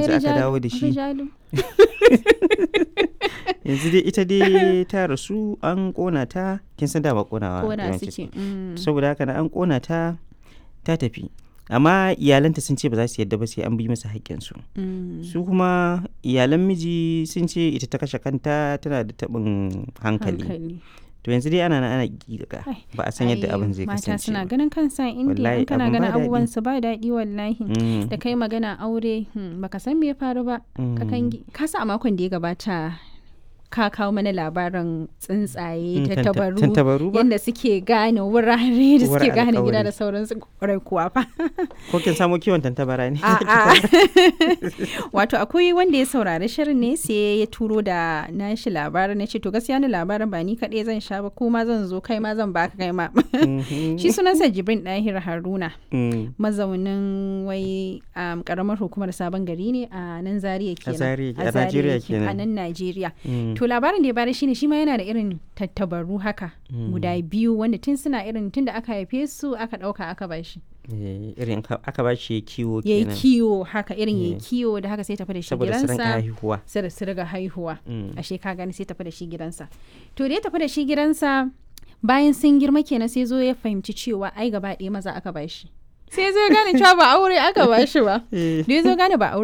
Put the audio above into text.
yanzu aka rijalu- dawo da shi rijalu. yanzu dai ita dai ta rasu an kona ta kin san dama konawa kona yawanci suke mm. saboda haka na an kona ta ta tafi amma iyalanta sun ce ba za su yadda ba sai an bi masa haƙƙinsu Mm. su kuma iyalan miji sun ce ita ta kashe kanta tana da taɓin hankali hankali to yanzu dai ana nan ana giga Ai, ba a san yadda Ai, abin zai mata kasance suna ba. ganin kansa indiya Wallahi, in kana abin ba ganin daɗi. abubuwan su ba daɗi wallahi Mm, da kai magana aure hmm, baka san me ya faru ba mm. kakangi ka sa a makon da ya gabata ka kawo mana labarin tsuntsaye Mm, ta tanta- tabaru tantabaru ba yadda suke gane wurare da Uwar suke gane gida alƙawari. da sauransu kwarai kuwa fa ko kin samo kiwon tantabara ne A'a. wato akwai wanda ya saurari shirin ne sai ya turo da nashi labarin na ce to gaskiya ni labarin ba ni kaɗai zan sha ba kuma zan zo kai ma zan baka kai ma Mhm. shi sunansa jibrin ɗahir haruna Mm. mazaunin wai um, karamar hukumar sabon gari ne a nan zaria kenan Zaria- a Zaria Najeriya yake, kenan. a nan najeriya Mm. to labarin da ya bada shine shi ma yana da irin tattabaru haka Mm. guda biyu wanda tun suna irin tun da aka haife su aka ɗauka aka bashi Eh, irin ka- aka ba shi kiwo ya yi kenan kiwo haka irin ya yi Eh. kiwo da haka sai tafi da shi saboda su rinka gidansa haihuwa sai da su riga haihuwa Mm. ashe ka gani sai tafi da shi gidansa to da ya tafi da shi gidansa bayan sun girma kenan sai zo ya fahimci cewa ai gaba ɗaya maza aka bashi sai zo ya gane cewa ba aure aka bashi ba Eh. da ya zo gane ba aure